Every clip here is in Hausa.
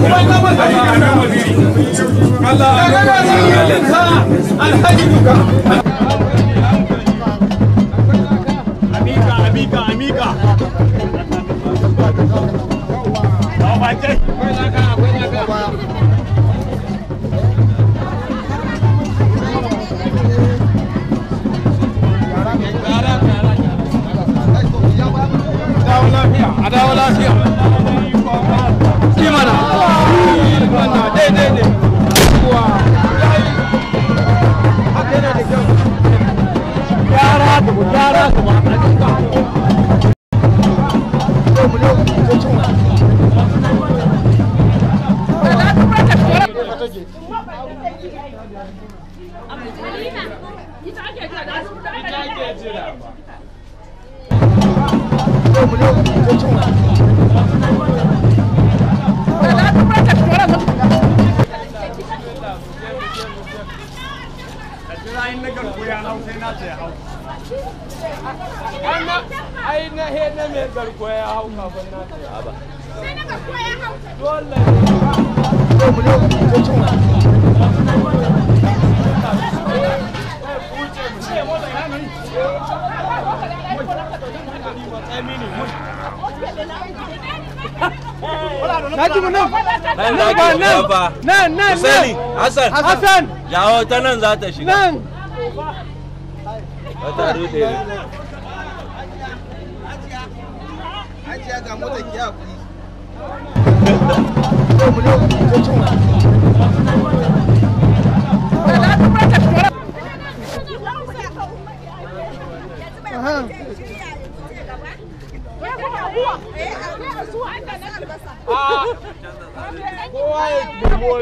Amika, amika, amika. a dawo lafiya imana imana daidai ne kuwa haka yana da kyau gyara da ku gyara da ba ai na he na mai garkuwa ya hau kafin na ta ba dole na ji mu nan Nan za ki shiga fa. nan nan Husaini, Hassan, Hassan jawo ta nan za ta shiga. nan Ba ta rude ne. kowa ya nemo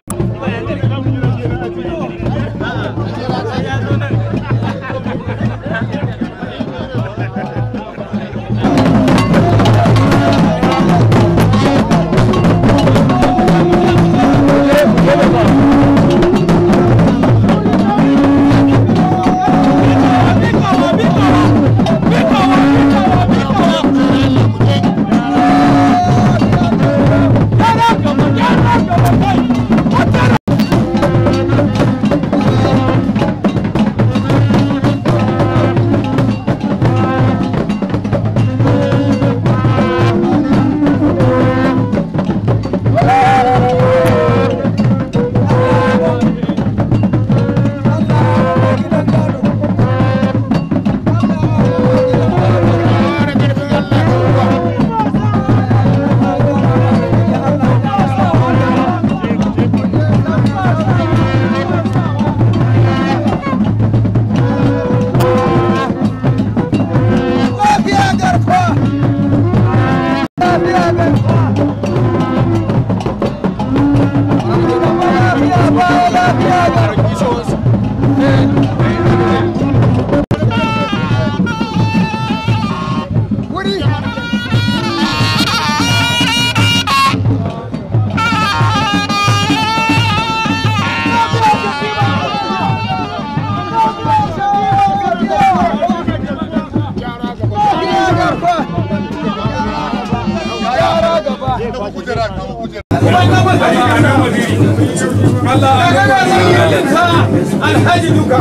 Alhaji duka.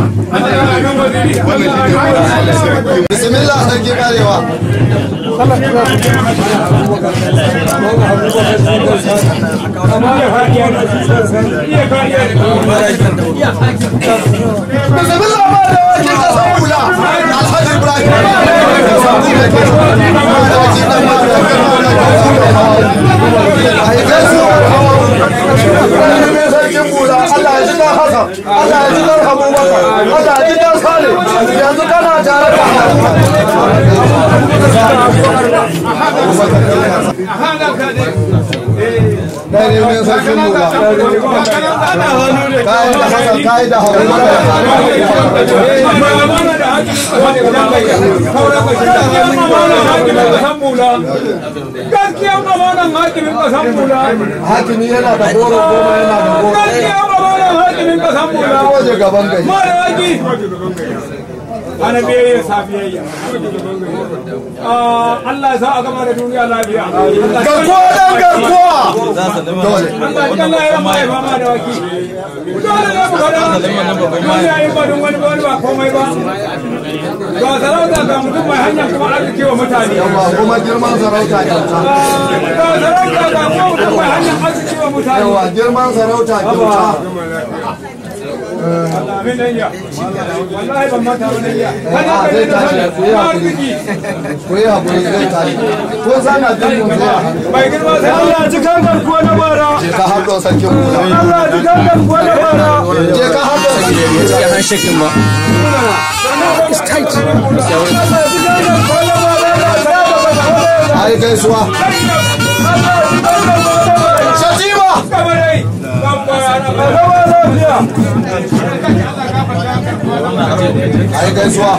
bismillah sarki karewa bismillah ma da wake kasan hula alhaji ibrahim sarkin hula allah ya ji dan hasan allah ya ji dan abubakar allah ya ji dan sale yanzu kana tare da Dai ne sarkin hula. Kai da hasan kai da Gaskiya ba wannan hakimin kasan mula. Hakimi yana da goro goma yana da goro. Gaskiya ba wannan hakimin kasan mula. Waje gaban gari. Mara yaki. ana biyayya safiyayya Allah ya sa a gama da duniya lafiya garkuwa dan garkuwa dole Allah ya Allah ya mai fama da waki dole ne mu fada duniya yin ba don wani ba wani ba komai ba ga sarauta ga mutum mai hanya kuma arziki wa mutane ba kuma girman sarauta kyauta ga sarauta ga kuma mutum mai hanya arziki wa mutane yawa girman sarauta kyauta Amin dan ya wallahi ban mata ba dan ya kana a kai zai da tashi ku yi arziki hakuri ku yi hakuri zai tashi ko sana jin mun zuwa bai girma sai Allah ji kan garkuwa na bara je ka haɗo sarkin kula Allah ji kan garkuwa na bara je ka haɗo sarkin kula ai gaisuwa shatima ai gaisuwa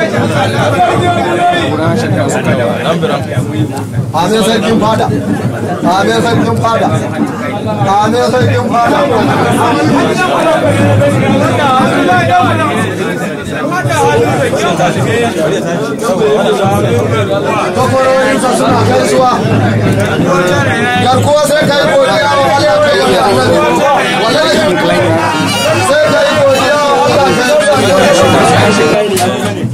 amin sarkin fada amin sarkin fada amin sarkin fada kwakwarorinsa suna gaisuwa garkuwa sai ka yi godiya wa Allah ka yi annabi wallahi sai ka yi godiya wa Allah ka yi annabi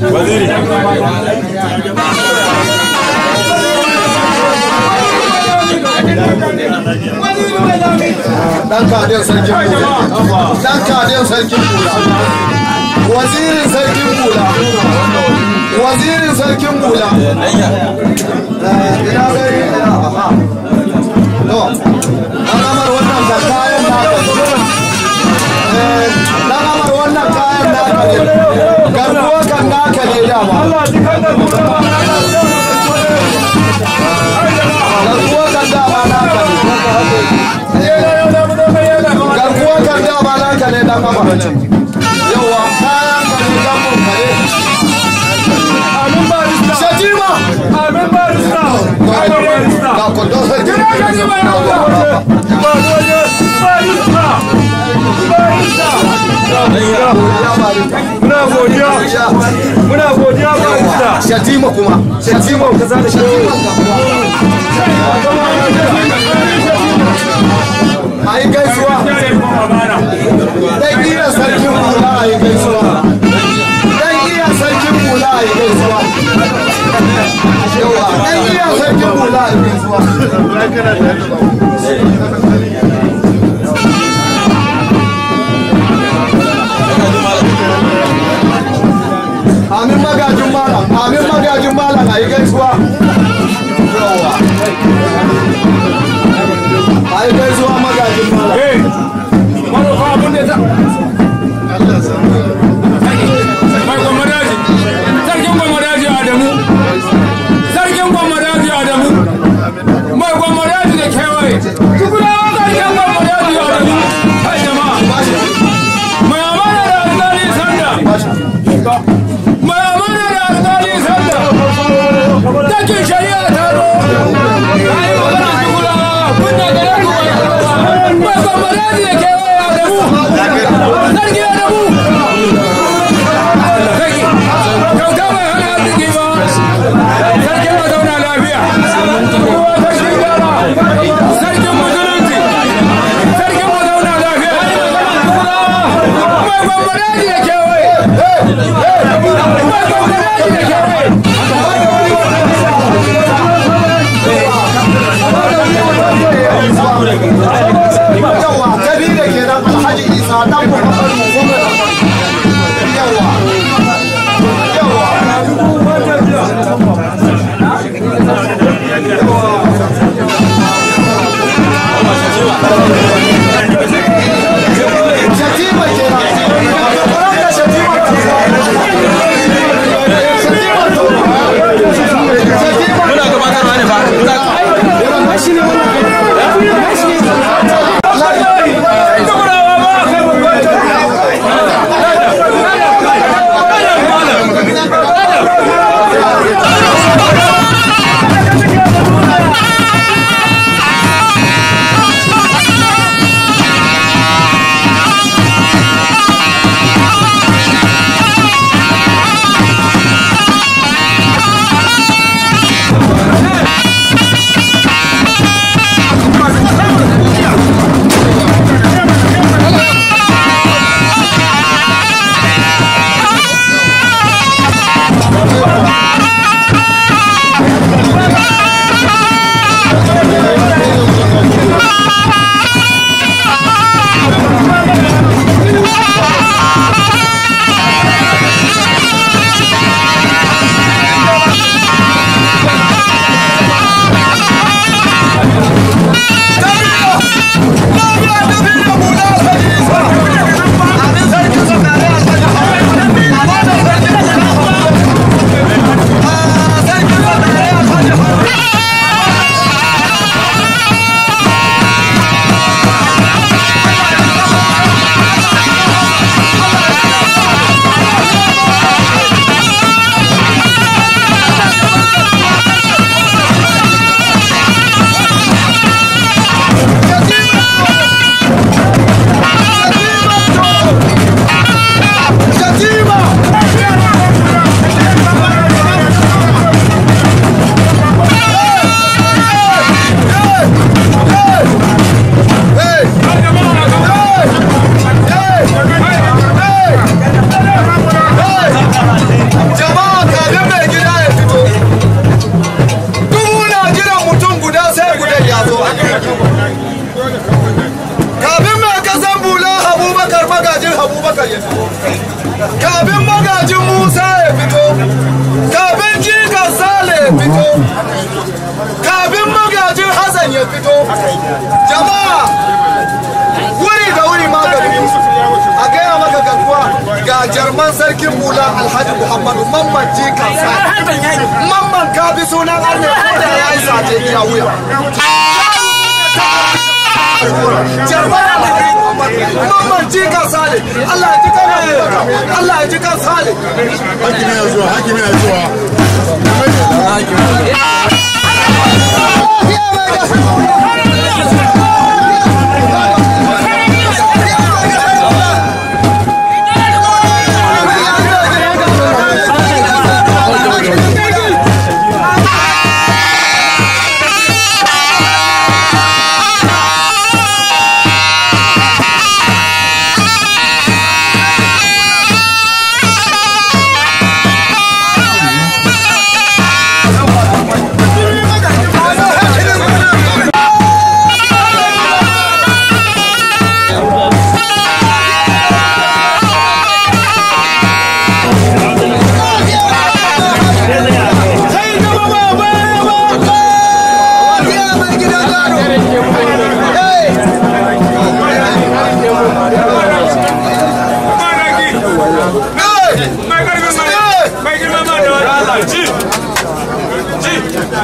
dan kadin sarkin kula dan kadin sarkin kula wazirin sarkin kula wazirin sarkin kula ina gari ina aha to dan amar wannan da kayan naka eh dan amar wannan kayan naka ne garkuwa kan naka ne dama garkuwa kan dama naka ne garkuwa kan dama naka ne dan amar yawa kayan ka ne dan mun kare shatima Amin barista. Amin barista. ga kudo sarkin Muna godiya. Muna godiya barista. shatima kuma shatima shatima a yi gaisuwa dan iya sarkin kula a yi gaisuwa dan iya sarkin kula a yi gaisuwa yawa dan iya sarkin kula a yi gaisuwa amin magajin malam amin magajin malam a yi gaisuwa yawa a yi gaisuwa magajin malam Eh, manufa abin da ta. Mai gwamnati, sarkin gwamnati Adamu, sarkin gwamnati Adamu, mai gwamnati da kewaye, tukuna sarkin gwamnati Adamu, kai jama'a, mai amana da alƙali sanda, mai amana da alƙali sanda, takin shari'a ta zo, ta yi magana tukuna, kun da gare ku mai gwamnati da kewaye Adamu, sarki Adamu. kyauta mai hana arziki ba sarkin ma zauna lafiya kowa ta shi gara sarkin musulunci sarkin ma zauna lafiya mai gwamnati da kewaye mai gwamnati da kewaye yawa gari da ke nan alhaji isa dan muhammadu gwamnati yawa yawa shatima ke nan kwarar da shatima ta shatima ta shatima Muna gabatarwa ne fa. Yawa ya fito kafin magajin musa ya fito kafin jikan sale ya fito kafin magajin hassan ya fito jama'a wuri da wuri magani a gaya maka garkuwa ga jarman sarkin bula alhaji muhammadu mamman jikan sale mamman kafi sunan arne da ya yi sace ya wuya jarman alhaji Mamman jikan sale Allah ya ji kan Allah ya ji kan sale hakimi na zuwa hakimi na zuwa mai girma ma da wani Allah ji ji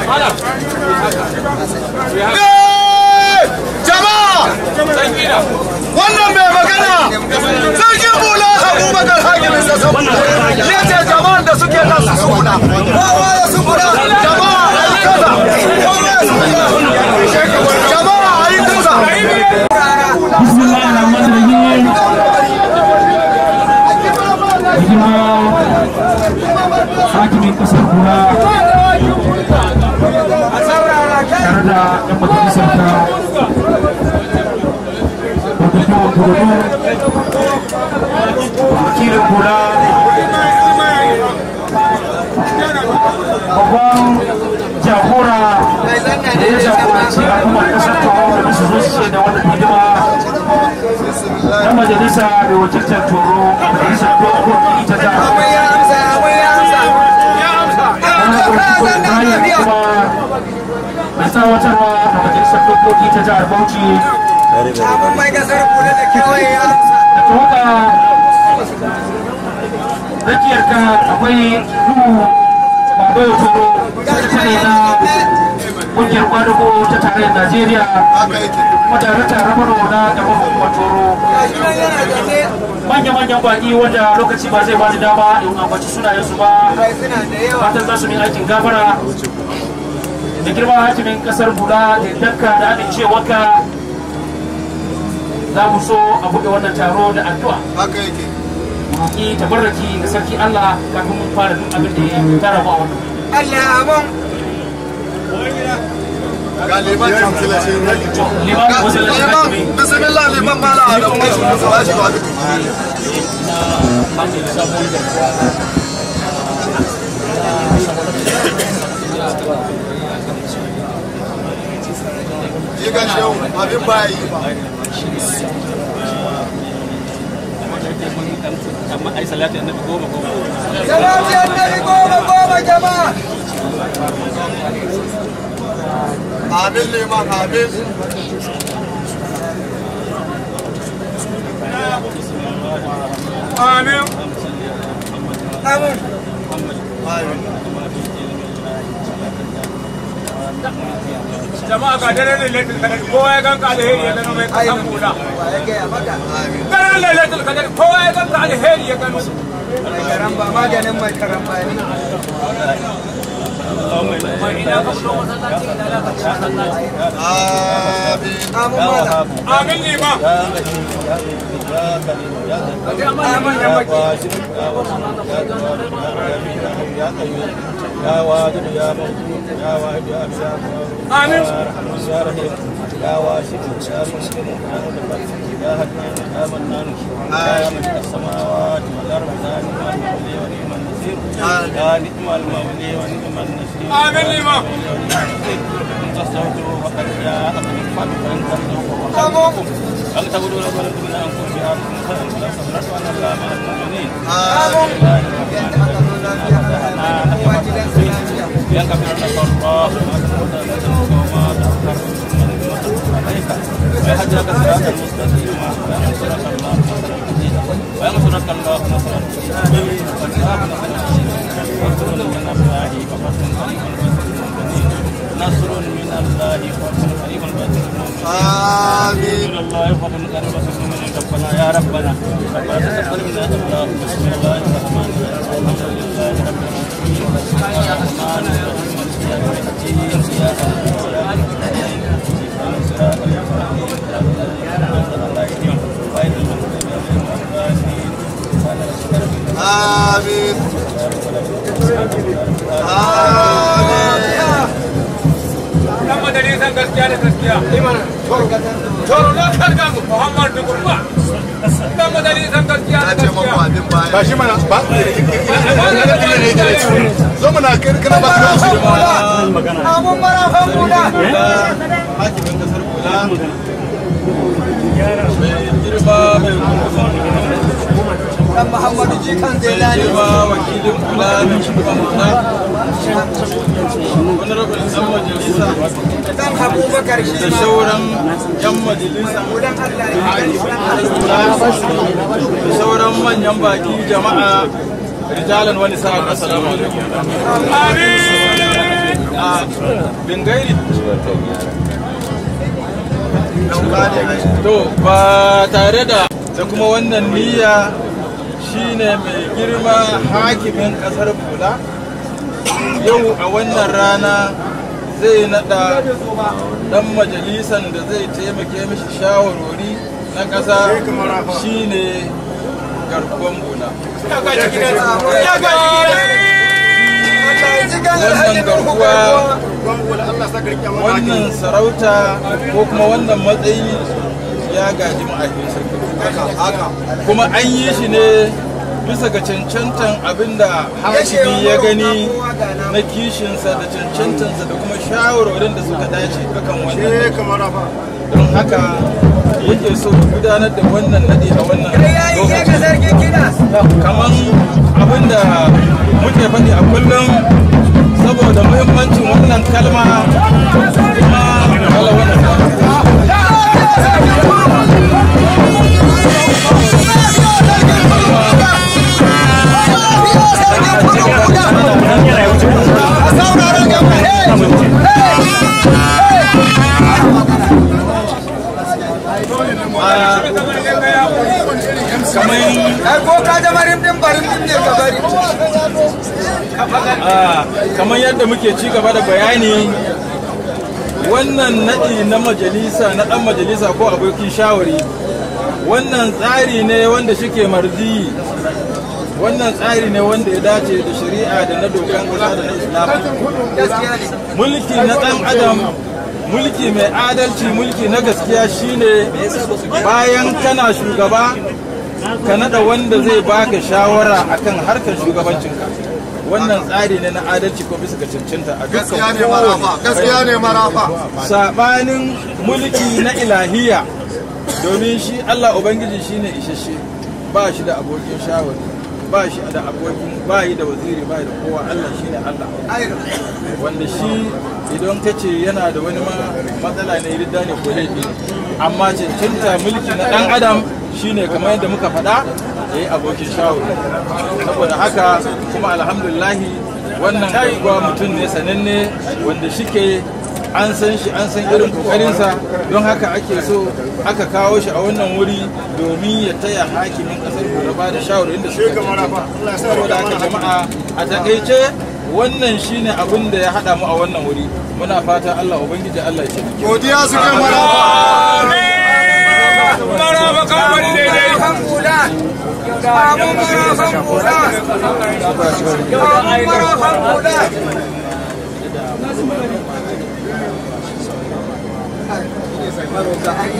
jama'a wannan mai magana sarkin bula abubakar hakimin sassan ya ce jama'an da suke nan su suna kowa ya su kuna jama'a a yi kaza jama'a a yi kaza Bismillahirrahmanirrahim. Hikima hakimin kasar kura tare da ɗan majalisar ta Dr. Kurudu wakilin kura babban jagora da ya jagoranci al'ummar kasar kawo da su zo su ce da wannan hidima na majalisa da wakiltar toro a majalisar dokoki ta jihar kuma mai tsawatarwa a majalisar dokoki ta jihar bauchi da tawaga rakiyar ka akwai nuhu babayo toro sakatare na kungiyar kwadugo ta tarayyar najeriya kuma darakta rabaro na gaban hukumar toro manya-manyan baki wanda lokaci ba zai bani dama in ambaci sunayensu ba fatan za su min aikin gafara da girma hakimin kasar bula da danka da amincewarka za mu so a buɗe wannan taro da addu'a haka yake roƙi tabarraki ga sarki Allah kafin mun fara duk abin da ya tara mu a wannan ga liman limamin masallacin liman hakimi bismillah liman mala a don wasu ba shi ba duka yi ga shehu abin ba yi ba salati annabi goma goma jama'a amin liman amin amin amin jama'a ga dare ne latin kadar kowa ya ganka alheri ya gano mai kasan hula dare ne latin kadar kowa ya ganka alheri ya gano karamba maganin mai karamba ne amin liman يا واجد يا موجود يا واحد يا أبشار amin يا رحيم يا واسع يا مسلم يا مدبر يا حنان يا منان يا من السماوات والأرض لا نعم ولي ونعم النصير النصير يا نعم المولي ونعم النصير آمين لما إن تستغفروا فقد جاءكم الفتح فإن تستغفروا فقد أن تقولوا لكم من أنفسكم بأنفسكم خيرا فلا صبرت وأن الله مع المؤمنين يغفر لك الله ما تقدم وما تأخر عليك ويهديك صراطا مستقيما وينصرك الله نصرا عزيزا وينصرك الله نصرا نصر من الله وفتح قريب نصر من الله وفتح قريب آمين من الله وفتح قريب من ربنا يا ربنا ربنا تقبل منا الله بسم الله الرحمن الرحيم الحمد لله رب العالمين الرحمن الرحيم مالك يوم الدين اياك نعبد واياك نستعين اهدنا الصراط المستقيم صراط الذين غير المغضوب عليهم ولا الضالين آمين آمين dan majalisan gaskiya da gaskiya toro na karga mu muhammad da kurba dan majalisan gaskiya da na ce maku gaskiya abin baya ba shi mana ba zo mana kirkira ba ka su hakimin kasar kula mai girma mai dan Muhammadu jikan Zailani girma wakilin kula da shugaban kula wani rabin dan majalisa dan Abubakar shi da shauran yan majalisa da sauran manyan baki jama'a rijalan wani sa'ad assalamu alaikum a bingairi to ba tare da da kuma wannan niyya shine mai girma hakimin kasar bula yau a wannan rana zai nada dan majalisan da zai taimake mishi shawarwari na ƙasa shine garkuwan bula wannan garkuwa wannan sarauta ko kuma wannan matsayi ya gaji ma'aikin sarki kuma an yi shi ne bisa ga cancantan abinda hakimi ya gani na kishinsa da cancantansa da kuma shawarwarin da suka dace akan wannan don haka yake so gudanar da wannan nadi a wannan lokaci kamar abinda muke faɗi a kullum saboda muhimmancin wannan kalma kuma kala wannan kamar ko ka zama rimdin barin ne ka bari Ah, kamar yadda muke ci gaba da bayani wannan naɗi na majalisa na ɗan majalisa ko abokin shawari wannan tsari ne wanda shike marzi wannan tsari ne wanda ya dace da shari'a da na dokan ƙasa da na islam mulki na ɗan adam mulki mai adalci mulki na gaskiya shine bayan kana shugaba ka nada wanda zai baka shawara akan harkar shugabancinka wannan tsari ne na adalci ko bisa ga cancanta a gaskiya dukkan ne marafa gaskiya ne marafa sabanin mulki na ilahiya domin shi Allah Ubangiji shine isasshe ba shi da abokin shawari ba shi da abokin ba yi da waziri ba yi da kowa Allah shine Allah wanda shi idan ka ce yana da wani ma matsala ne ridda ne ko laifi ne amma cancanta mulki na dan adam shine kamar yadda muka faɗa ya yi abokin shawari saboda haka kuma alhamdulillahi wannan kuwa mutum ne sananne wanda shike an san shi an san irin kokarinsa don haka ake so aka kawo shi a wannan wuri domin ya taya hakimin kasar da ba da shawarin da suka cancanta saboda haka jama'a a takaice wannan shine abin da ya haɗa mu a wannan wuri muna fata Allah ubangiji Allah ya ce godiya su kai marafa maraba kamfani daidai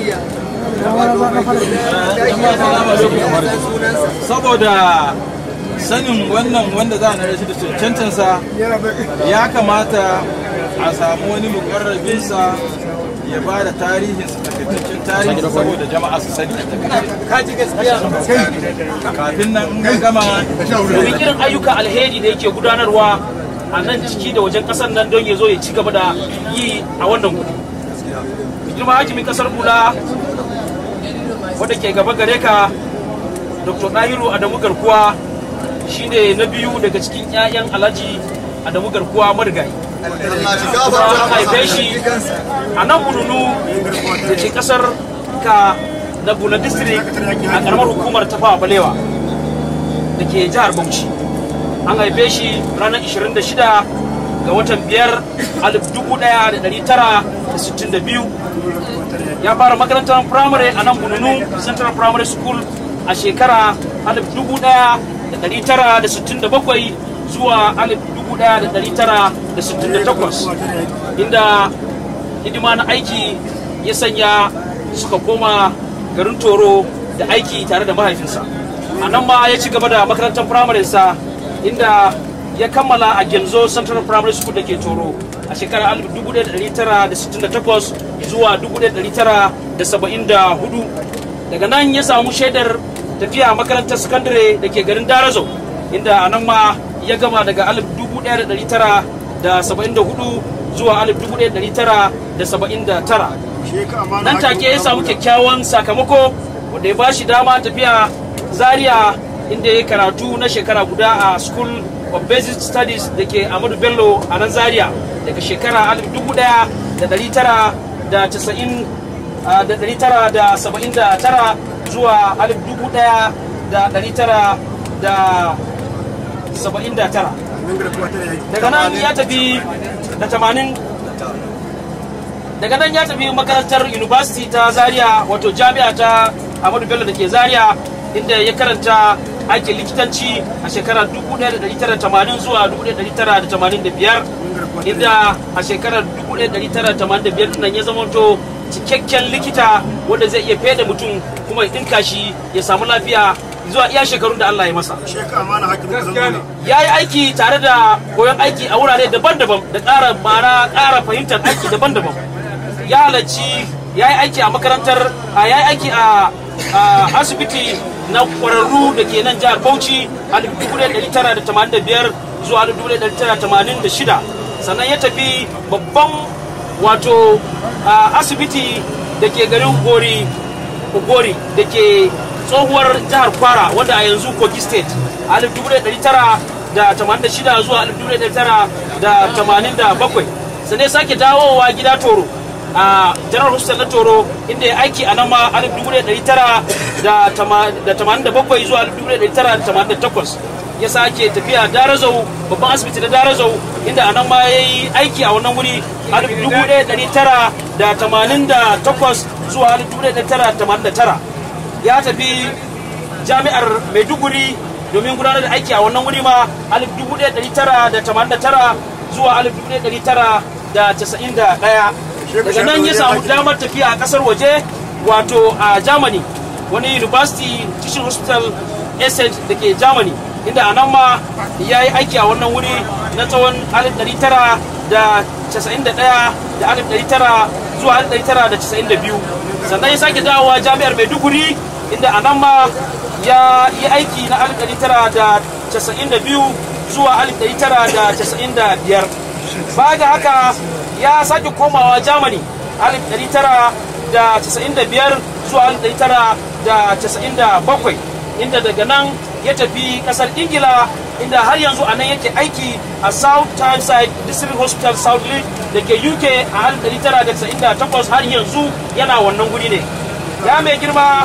saboda sanin wannan wanda za a nare shi da cancantansa ya kamata a samu wani mukarrabinsa ya ba da tarihinsa takaitaccen tarihi saboda jama'a su sani kafin nan in gama domin irin ayyuka alheri da yake gudanarwa a nan ciki da wajen kasar nan don ya zo ya ci gaba da yi a wannan gudu girma hakimin kasar bula wadda ke gaba gare ka dr dahiru adamu garkuwa shine na biyu daga cikin 'ya'yan alhaji adamu garkuwa marigayi kuma an haife shi a nan bununu da ke kasar ka na buna district a karamar hukumar tafawa balewa da ke jihar bauchi an haife shi ranar 26 ga watan 5 1962 ya fara makarantar firamare a nan bununu central primary school a shekara 1967 zuwa 1968 inda hidima na aiki ya sanya suka koma garin toro da aiki tare da mahaifinsa a nan ma ya ci gaba da makarantar firamarinsa inda ya kammala a genzo central primary school da ke toro a shekarar 1968 zuwa 1974 daga nan ya samu shaidar tafiya makarantar sakandare da ke garin darazo inda a nan ma ya gama daga 1974 zuwa 1979 nan take ya samu kyakkyawan sakamako wanda ya ba shi dama tafiya zaria inda ya karatu na shekara guda a school of basic studies da ke amadu bello a nan zaria daga shekara 1979 zuwa 1979 daga nan ya tafi da 80 daga nan ya tafi makarantar university ta zaria wato jami'a ta amadu bello da ke zaria inda ya karanta aikin likitanci a shekarar 1980 zuwa 1985 inda a shekarar 1985 nan ya zamanto cikakken likita wanda zai iya fede mutum kuma ya dinka shi ya samu lafiya zuwa iya shekarun da Allah ya masa. Ya yi aiki tare da koyon aiki a wurare daban-daban da ƙara mara ƙara fahimtar aiki daban-daban. Ya halarci ya yi aiki a makarantar a ya yi aiki a asibiti na ƙwararru da ke nan jihar Bauchi a 1985 zuwa 1986 sannan ya tafi babban wato asibiti da ke garin Gori Ogori da ke tsohuwar jihar kwara wanda a yanzu kogi state a 1986 zuwa 1987 sannan sake dawowa gida toro a general hospital na toro inda ya aiki a nan ma 1987 zuwa 1988 ya sake tafiya darazau babban asibiti na darazau inda a nan ma ya yi aiki a wannan wuri 1988 zuwa 1989 ya tafi jami'ar maiduguri domin gudanar da aiki a wannan wuri ma 1989 zuwa 1991 daga nan ya samu damar tafiya a kasar waje wato a germany wani university teaching hospital essex da ke germany inda a nan ma ya yi aiki a wannan wuri na tsawon 1991 da 1900 zuwa 1992 sannan ya sake dawowa jami'ar maiduguri inda a nan ma ya yi aiki na 1992 zuwa 1995 baya ga haka ya sake komawa germany 1995 zuwa 1997 inda daga nan ya tafi kasar ingila inda har yanzu a nan yake aiki a south tyneside district hospital south league da ke uk a 1998 har yanzu yana wannan guri ne ya mai girma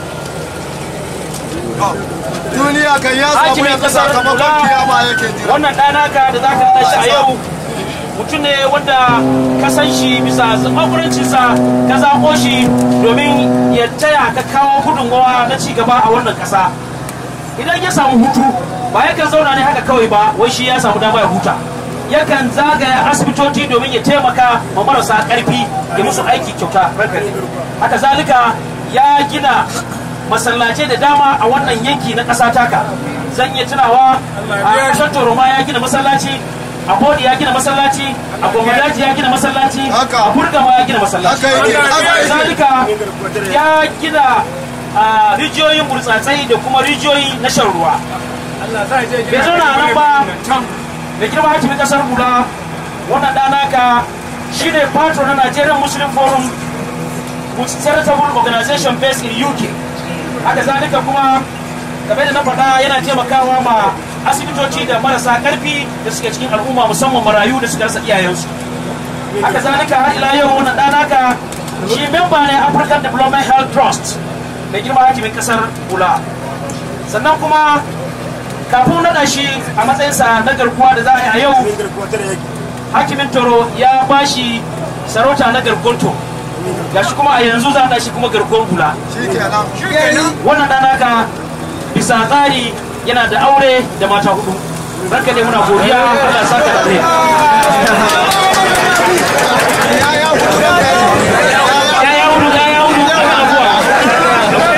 duniya kan ya samu hakimin yanzu kasar sakamakon Kula, kiyama yake jira wannan ɗanaka da za ka tashi a yau mutum ne wanda ka san shi bisa zaɓaɓurancinsa ka zaɓo shi domin ya taya ka kawo gudunmawa na ci gaba a wannan ƙasa idan ya samu hutu ba yakan zauna ne haka kawai ba wai shi ya samu dama ya huta yakan zagaya asibitoci domin ya taimaka ma marasa ƙarfi ya musu aiki kyauta haka zalika ya gina masallacai da dama a wannan yanki na ƙasa taka zan iya tunawa a ƙasar toroma ya gina masallaci a bodi ya gina masallaci a gwamnati ya gina masallaci Haka. a burgama ya gina masallaci Haka yake, haka yake. zalika ya gina a rijiyoyin burtsatsai da kuma rijiyoyi na shan ruwa bai zauna a nan ba da girma hakimin kasar hula wannan ɗanaka shi ne patron na nigerian muslim forum with charitable organization based in uk haka zalika kuma game da na faɗa yana taimakawa ma asibitoci da marasa ƙarfi da suke cikin al'umma musamman marayu da suka rasa iyayensu haka zalika har ila yau wannan ɗanaka shi memba ne african development health trust da girma hakimin kasar hula sannan kuma kafin naɗa shi a matsayinsa na garkuwa da za a yi a yau hakimin toro ya bashi sarauta na gargonto gashi kuma a yanzu za a shi kuma garkon hula shikenan wannan ɗan ka bisa tsari yana da aure da mata hudu ranka ne muna godiya Allah ya saka da alheri ya ya hudu ya ya hudu ana zuwa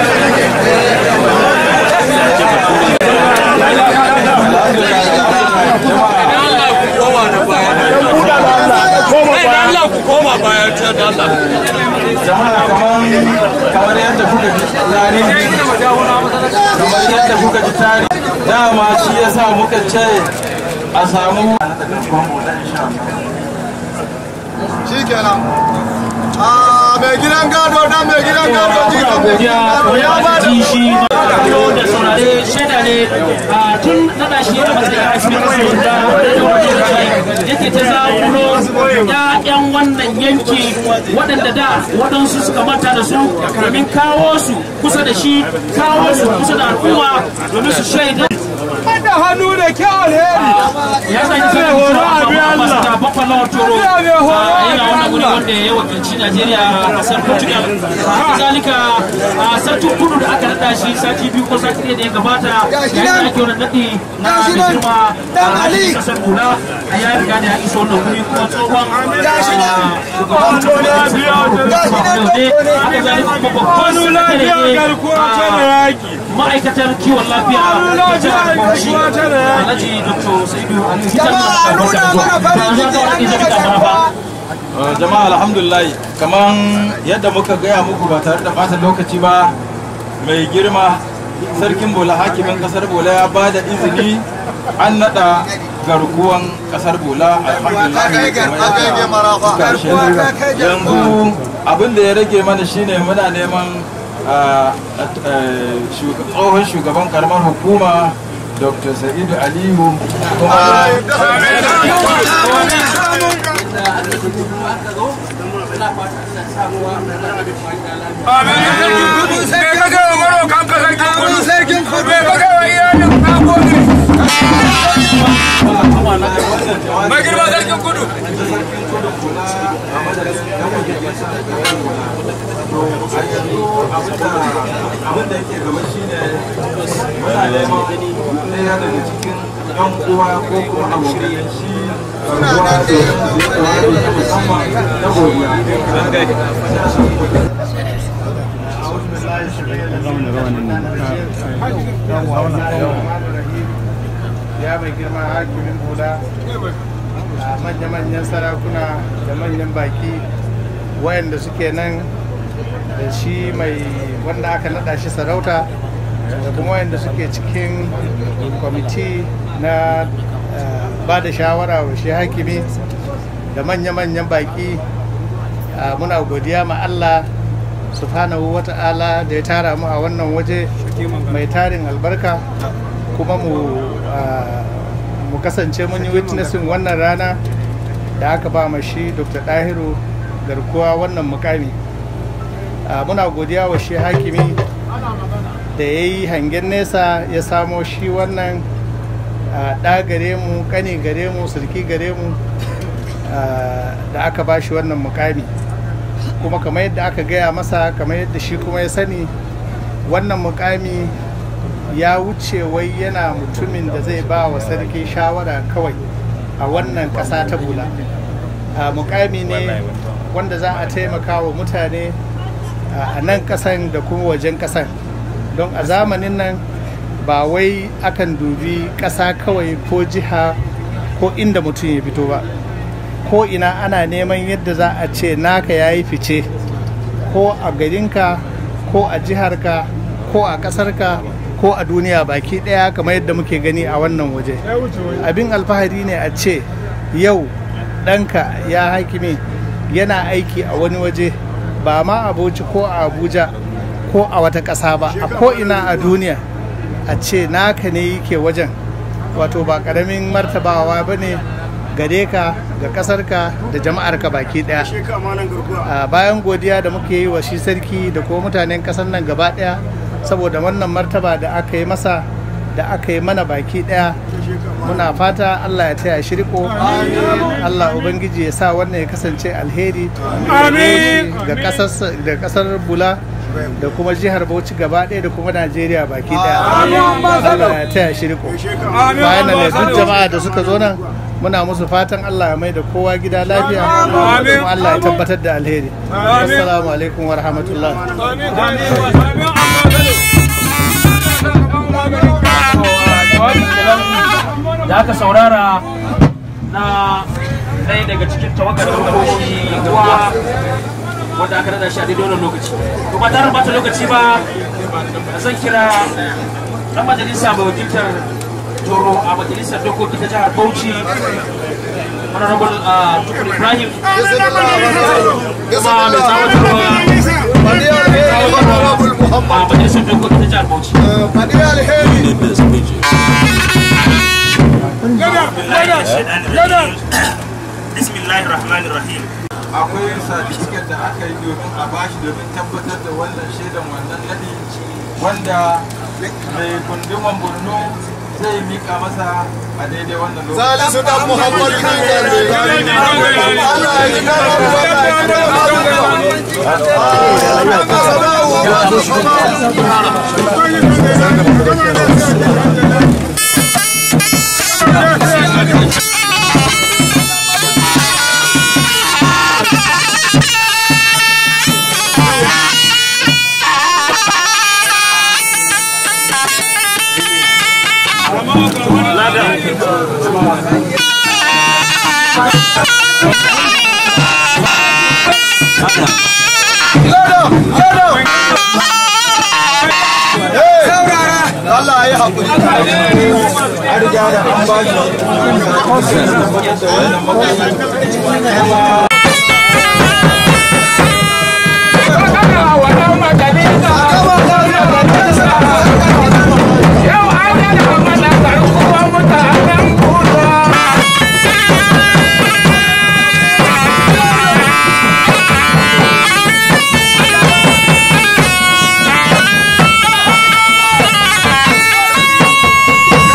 jama'a kamar kamar yadda kuka ji tarihi kamar yadda kuka ji tarihi dama shi yasa muka ce a samu shikenan a mai gidan gado dan mai gidan gado jikan mai godiya gidan gado ya ba da ji shi kallo da saurare shaida ne a tun nada shi da matsayin asibitin da yake ta zaɓulo ƴaƴan wannan yanki waɗanda da waɗansu suka manta da su domin kawo su kusa da shi kawo su kusa da al'umma domin su shaida da hannu da kyau alheri ya zai ta horo a biya Allah. da bafa lawan toro Biya mai horo a yana biya wannan wuri Allah. wanda ya wakilci Najeriya a kasar Portugal haka zalika a sarkin kudu da aka nada shi sati biyu ko sati ɗaya da ya gabata yayin da ake wannan nadi na mai girma a halin kasar Kula a ya riga da ya iso wannan wuri kuma tsohon shugaban haka zalika kuma babban sakatare ne a ma'aikatar kiwon lafiya da jihar Bauchi Alhaji Dr. Saidu Ali Jama'a, nuna mana farin ciki, an yi daga Uh, jama'a alhamdulillah kamar yadda muka gaya muku ba tare da bata lokaci ba mai girma sarkin bola hakimin kasar bola ya ba da izini an nada garkuwan kasar bola alhamdulillah Aka yi gar- kamar aka yi yadda marafa. kuka shaida. yanzu abin da ya rage mana shine muna neman uh, uh, shug- tsohon shugaban karamar hukuma dr sa'idu aliyu kuma sarkin kudu abin da yake gaba shine muna neman ɗaya daga cikin yan uwa ko kuma abokan shi ruwa da zai musamman na godiya ya mai girma hakimin hula a manya-manyan sarakuna da manyan baki wayanda suke nan da shi mai wanda aka nada shi sarauta da kuma wayanda suke cikin kwamiti na ba da shawara wa shi hakimi da manya-manyan baki a, muna godiya ma Allah subhanahu wa ta'ala da ya tara mu a wannan waje mai tarin albarka kuma mu ah, mu kasance mun yi witnessing wannan rana da aka ba ma shi dr dahiru garkuwa wannan mukami Ah, muna godiya wa shi hakimi da ya yi hangen nesa ya samo shi wannan ah, ɗa gare mu ƙani gare mu sulki gare mu ah, da aka ba shi wannan mukami kuma kamar yadda aka gaya masa kamar yadda shi kuma ya sani wannan mukami ya wuce wai yana mutumin da zai ba wa sarki shawara kawai a wannan ƙasa ta bula a mukami ne wanda za a taimaka wa mutane a nan ƙasan da kuma wajen ƙasan don a zamanin nan ba wai akan dubi ƙasa kawai ko jiha ko inda mutum ya fito ba ko ina ana neman yadda za a ce naka ya yi fice ko a garinka ko a jiharka ko a ƙasarka ko a duniya baki ɗaya kamar yadda muke gani a wannan waje abin alfahari ne a ce yau ɗanka ya hakimi yana aiki a wani waje ba ma a Bauchi ko a abuja ko a wata ƙasa ba a ko ina a duniya a ce naka ne yake wajen wato ba ƙaramin martabawa ba ne gare ka ga ƙasarka da jama'arka baki ɗaya a bayan godiya da muke yi wa shi sarki da kuma mutanen ƙasar nan gaba ɗaya saboda wannan martaba da aka yi masa da aka yi mana baki ɗaya muna fata Allah ya taya shi riko Allah ubangiji ya sa wannan ya kasance alheri ga kasar da kasar bula da kuma jihar Bauchi gaba ɗaya da kuma Najeriya baki ɗaya Allah ya taya shi riko bayan nan duk jama'a da suka zo nan muna musu fatan Allah ya mai da kowa gida lafiya kuma Allah ya tabbatar da alheri assalamu alaikum wa rahmatullah da aka saurara na ɗaya daga cikin tawagar ɗauki ruwa wanda aka nada shi a daidai wannan lokaci to ba tare bata lokaci ba zan kira ɗan majalisa mai wakiltar toro a majalisar dokoki ta jihar bauchi honorable tukur ibrahim kuma mai tsawatarwa a majalisar dokoki ta jihar bauchi bismillahir rahmanir rahim akwai satifiket da aka yi domin a bashi domin tabbatar da wannan shaidan wannan nadi wanda mai kunduman borno zai mika masa a daidai wannan lokaci Salisu dan Muhammadu kan gande. Allah ya ji kan Allah ya ji kan Allah ya yi haƙuri. an riga da an ba shi tabbatar da wannan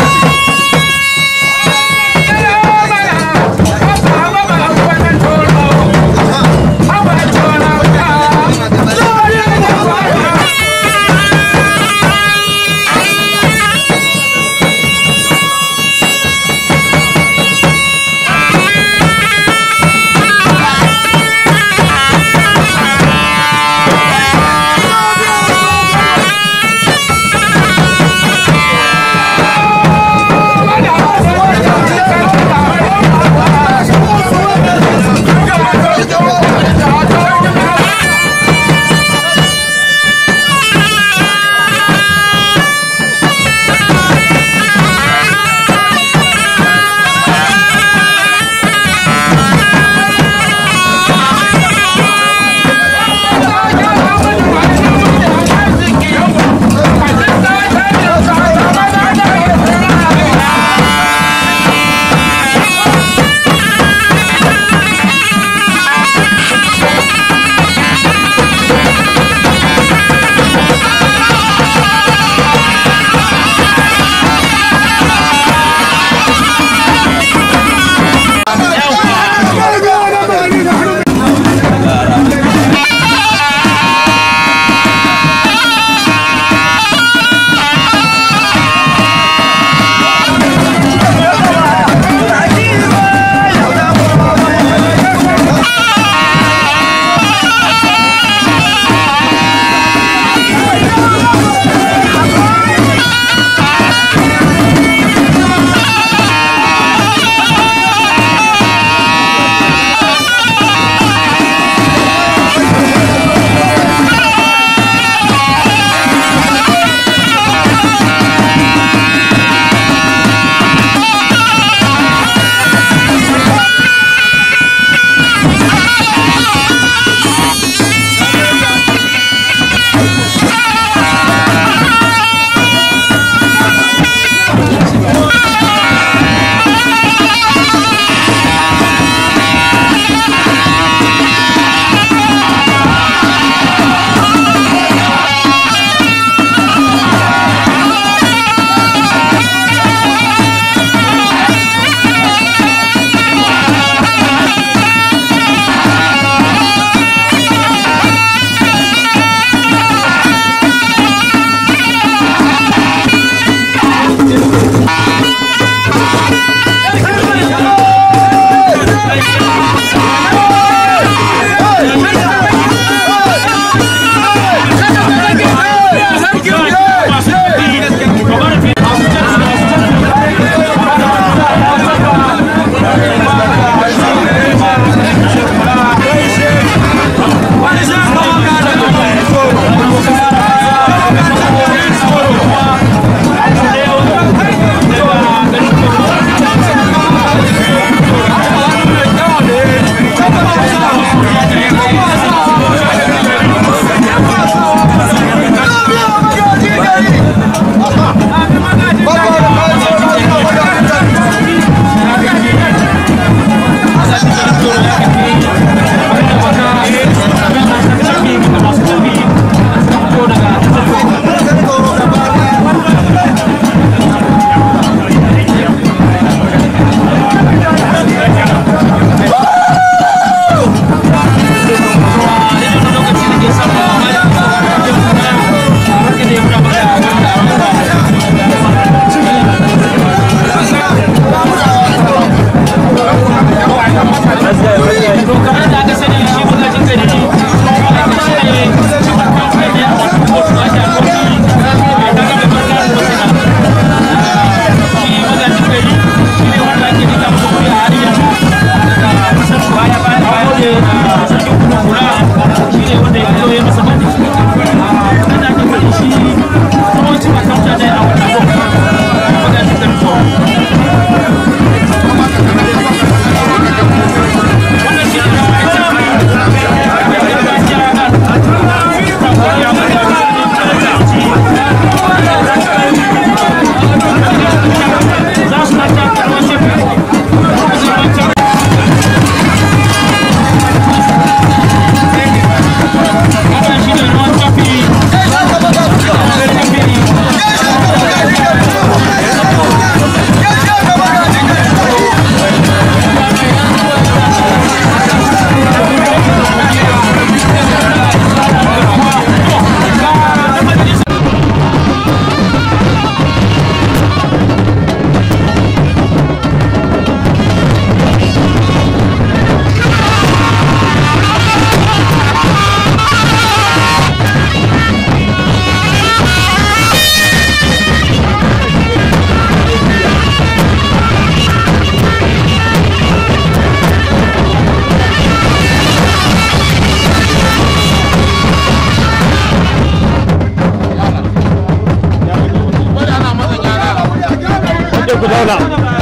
Thank you. ku zauna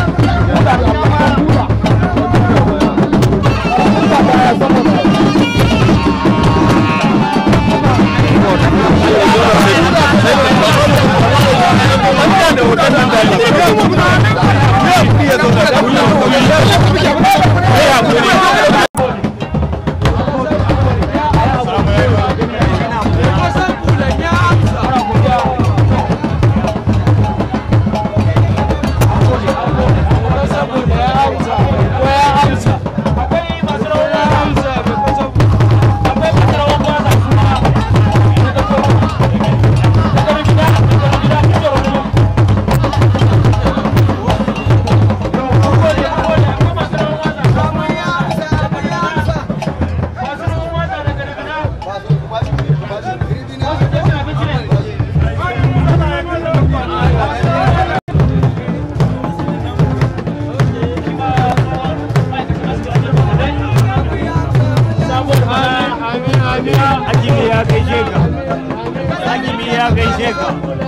Hakimi ya gaishe ka. Hakimi ya gaishe ka.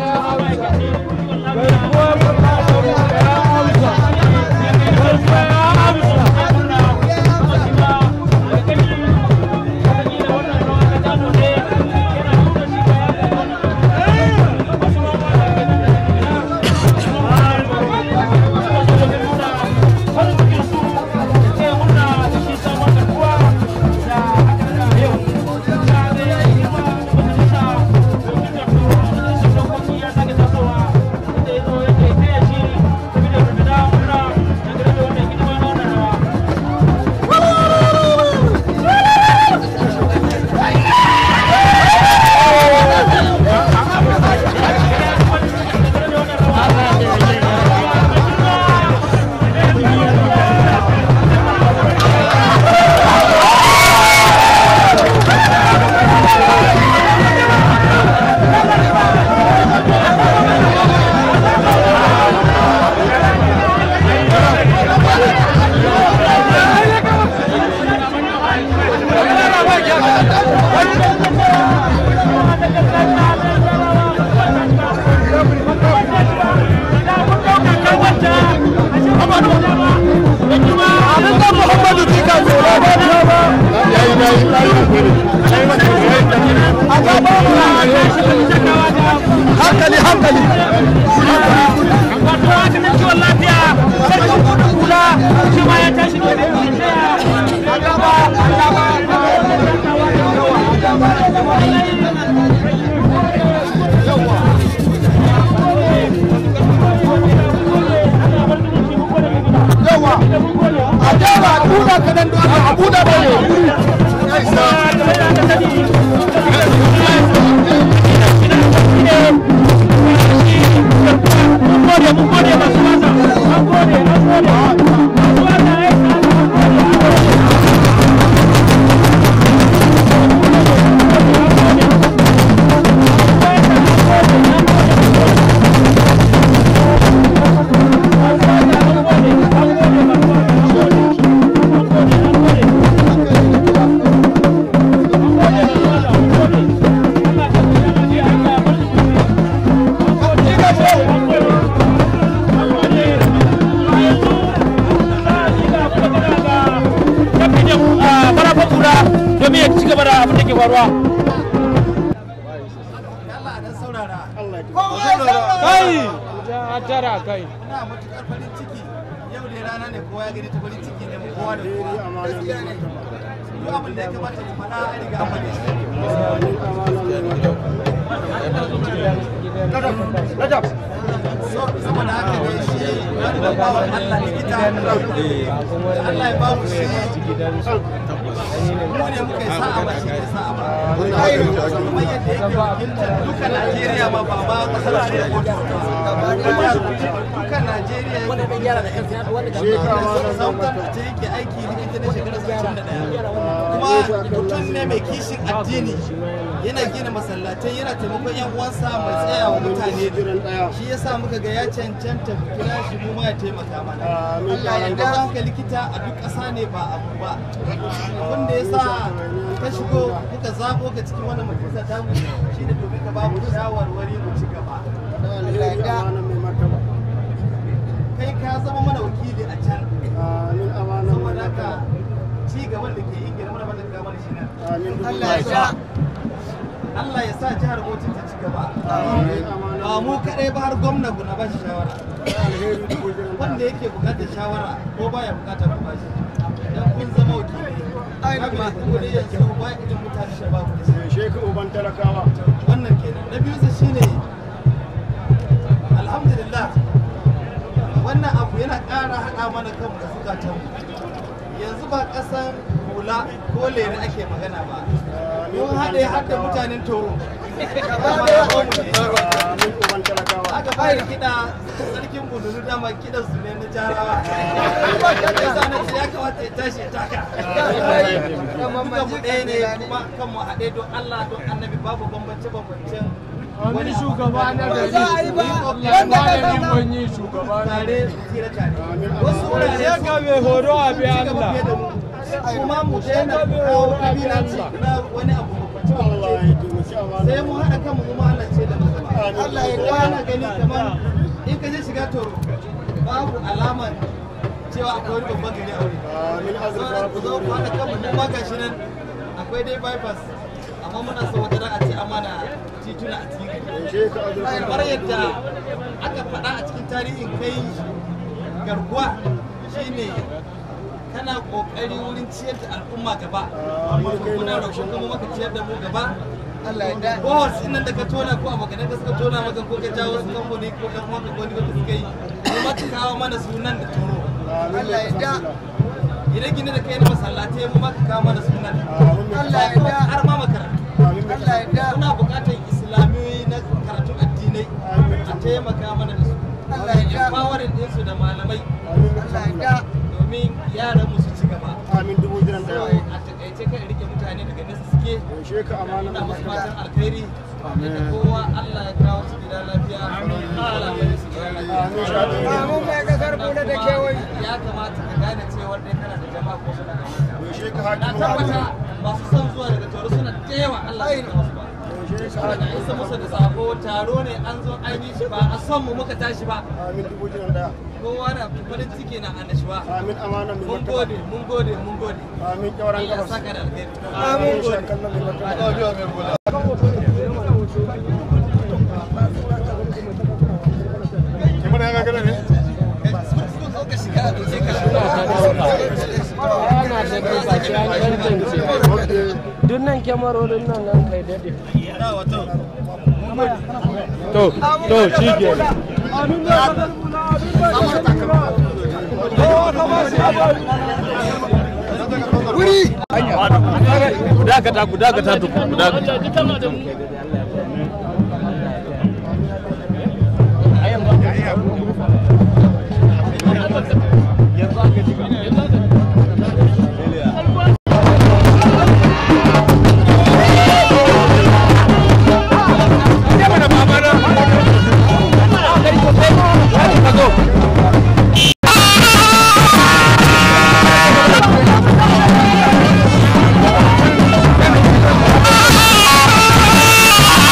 hankali hankali kiwon lafiya sarkin gudun kula shi ma ya tashi da yawa a jama a tuna kanan da aka abu da bane domin ya ci gaba da abin da ke faruwa. kai ja tara kai ina matukar farin ciki yau da rana ne kowa ya gani ta farin ciki ne mu kowa da kowa gaskiya ne duk abin da ya kamata mu faɗa an riga an faɗe shi So- saboda haka ne shi wani babban Allah likita Allah ya ba mu shi mu ne muka yi sa'a ba shi ne sa'a ba kamar yadda yake wakiltar duka Najeriya ma ba ma kasar Najeriya ko duka Najeriya ya kuma gyara da kansa sautan da ta yake aiki likita na shekarar 61 kuma mutum ne mai kishin addini yana gina masallatai yana taimakon yan uwansa mai tsaya wa mutane shi yasa muka ga ya cancanta mu kira shi mu ma ya taimaka mana Allah ya ga haka likita a duk ƙasa ne ba abu ba abin da yasa ka shigo kuka zabo ka cikin wannan majalisa ta mu shine domin ka ba mu shawarwari mu ci gaba kai mana shi nan Allah ya sa Allah ya sa jihar Bauchi ta ci gaba ba mu kadai ba har gwamna ku na ba shi shawara wanda yake bukatar shawara ko baya bukatar ku ba shi dan kun zama wakili ai ba ku ne yanzu ba irin mutane da ba ku da shi Sheku uban talakawa. wannan kenan na biyu shine alhamdulillah wannan abu yana ƙara haɗa mana kanmu da zukatan yanzu ba ƙasan hula ko lere ake magana ba mun haɗe hadda mutanen toro Amin uban talakawa. aka fara kiɗa sarkin bululu dama kiɗan su ne na jarawa ya sa na ce ya kamata ya tashi ya taka duka mu ɗaya ne kuma kan mu haɗe don Allah don annabi babu bambance bambancen wani shugaba na gari za a yi ba wanda ka zama wani shugaba tare tsira tare wasu wurare ya ga mai horo a bi ci gaba Allah fiye da mu kuma mu daina kawo kabilanci na wani abu Allah ya taimaki amana. sai mu haɗa kanmu kuma Allah ce da mu zama Allah ya kwana gani kamar in ka je shiga toro babu alaman cewa akwai wani babban gari a wuri Amin azurfa ku zo ku haɗa kanmu mu ma gashi nan akwai dai bypass amma muna so wata ran a ce amana tituna a cikin gari Sheku azurfa. kamar yadda aka faɗa a cikin tarihin kai garkuwa shine kana kokari wurin ciyar da al'umma gaba muna roƙon kuma maka ciyar da mu gaba Allah ya da ko nan da ka tona ko abokan da suka tona maka ko ka jawo su kamfani ko ɗan uwanka ko wanda suka yi kuma ka kawo mana sunan da toro Allah ya da idan gine da kai na masallatai mu ma ka kawo mana sunan Allah ya da har ma makarantu Allah ya da muna buƙatar islamiyoyi na karatun addinai a taimaka mana da su Allah ya da empowering ɗinsu da malamai Allah ya da domin yaran mu su ci gaba Amin dubu jiran so daya. a takaice kan rike mutane daga nesa suke Sheku amana. ina musu fatan alkhairi da kowa Allah ya kawo su gida lafiya Allah mai su gida lafiya Amin mai kasar kula da kewaye ya kamata ka gane cewa dai kana da jama'a ko suna da Sheku na hakimu tabbata masu son zuwa daga taro suna da yawa Allah ya kawo su ba saboda isa musu da sako taro ne an zo an yi shi ba a son mu muka tashi ba Amin dubu jiran daya. kowa na farin ciki na annashuwa Amin amana mai mun martaba. gode mun gode mun gode Amin kyauran Allah ya gabas. saka da alheri Amin shakan nan mai martaba. Kimar ya gagara ne? dunnan kyamarorin nan nan kai daɗe to to shi ke Gudakata, gudakata tukun, gudakata. Thank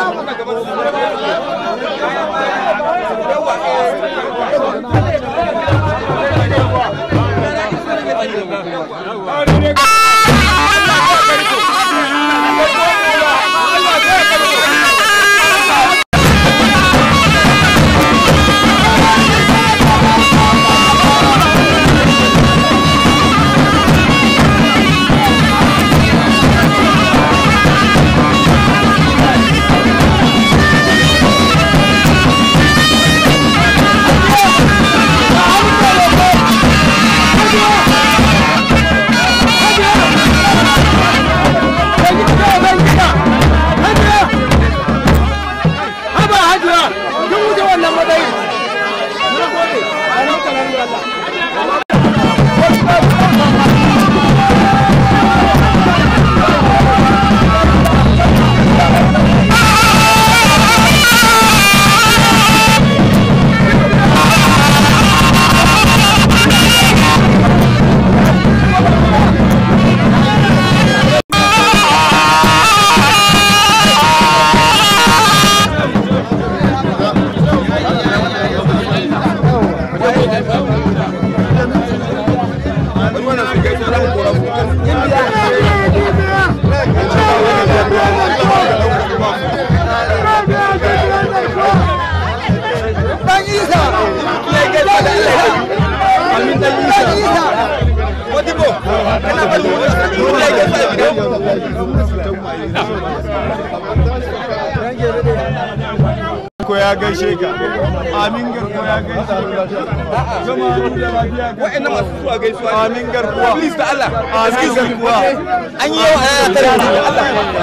ko ya gaishe ka amin garko ya gaishe ka jama'a da lafiya wa'annan masu zuwa gaisuwa amin garkuwa please da Allah amin garkuwa an yi yawa ana tare da Allah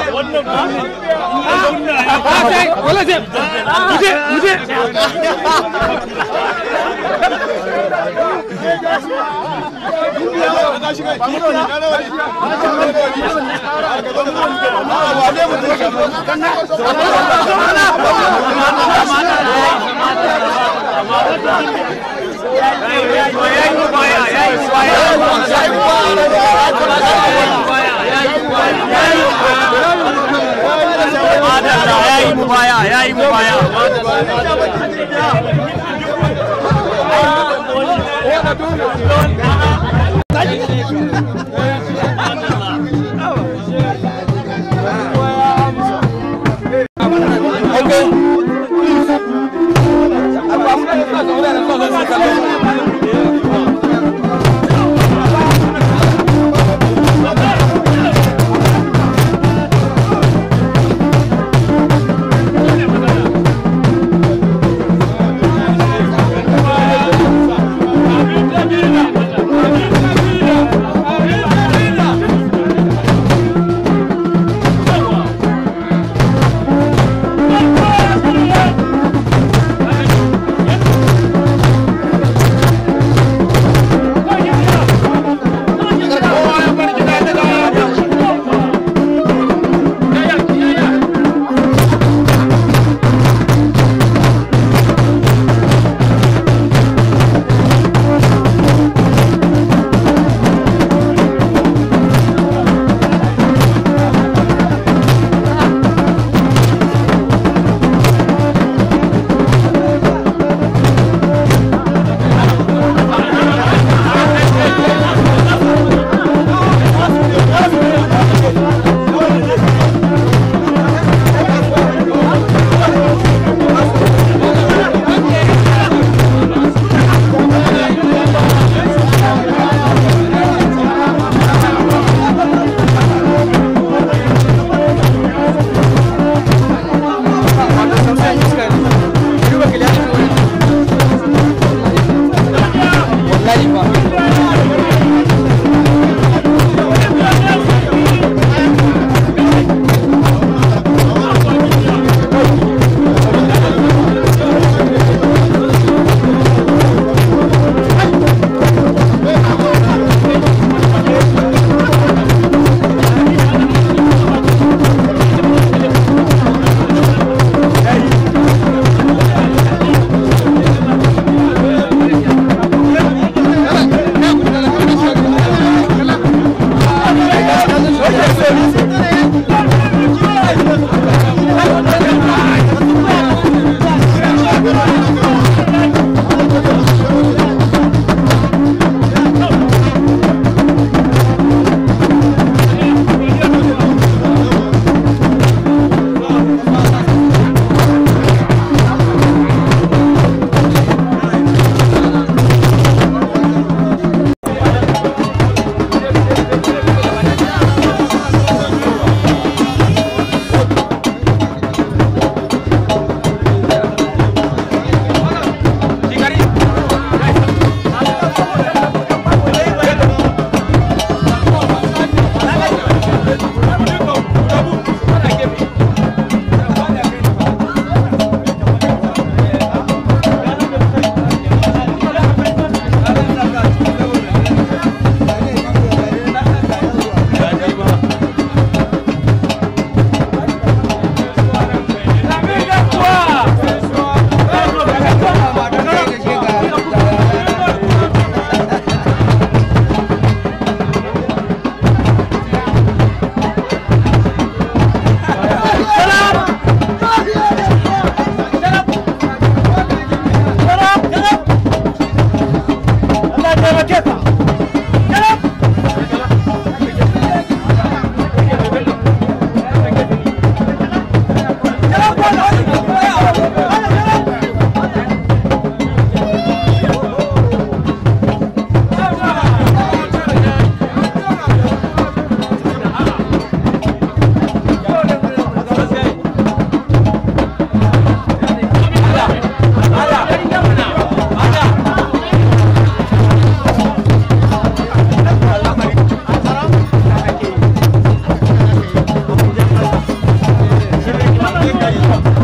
wala zai muje muje yayi mu baya yayi mu baya Thank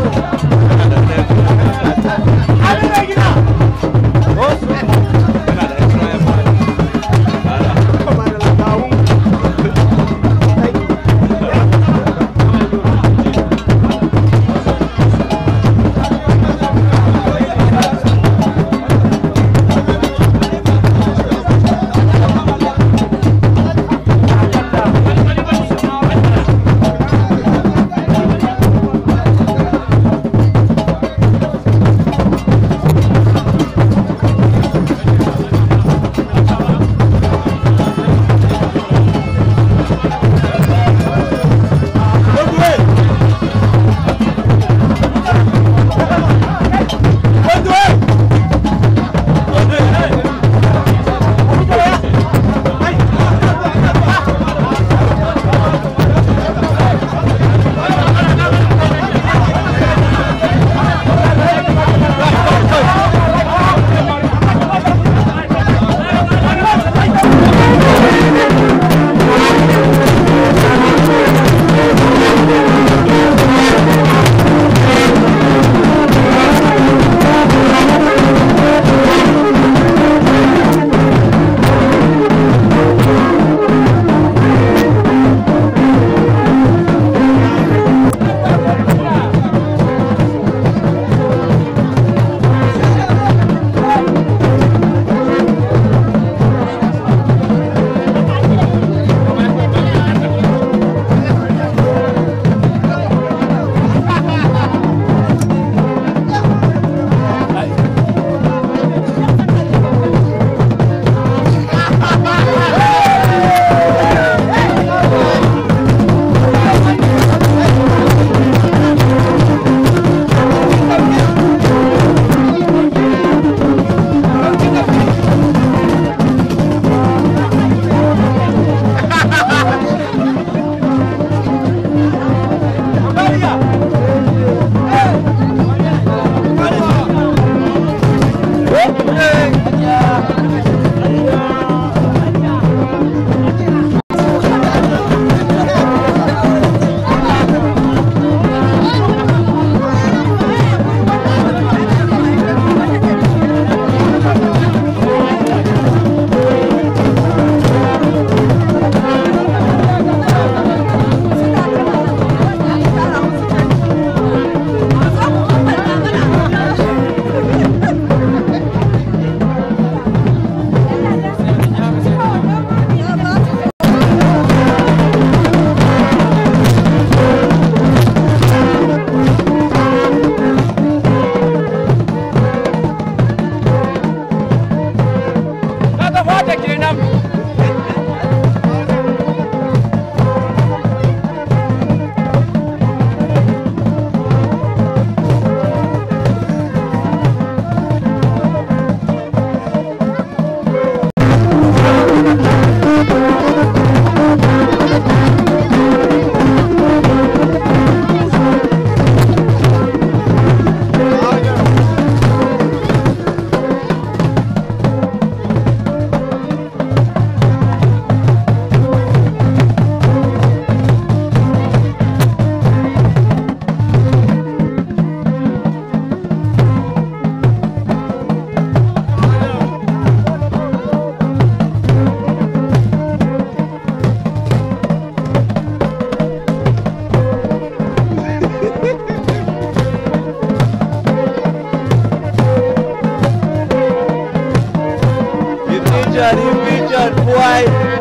Pigeon, pigeon, boy.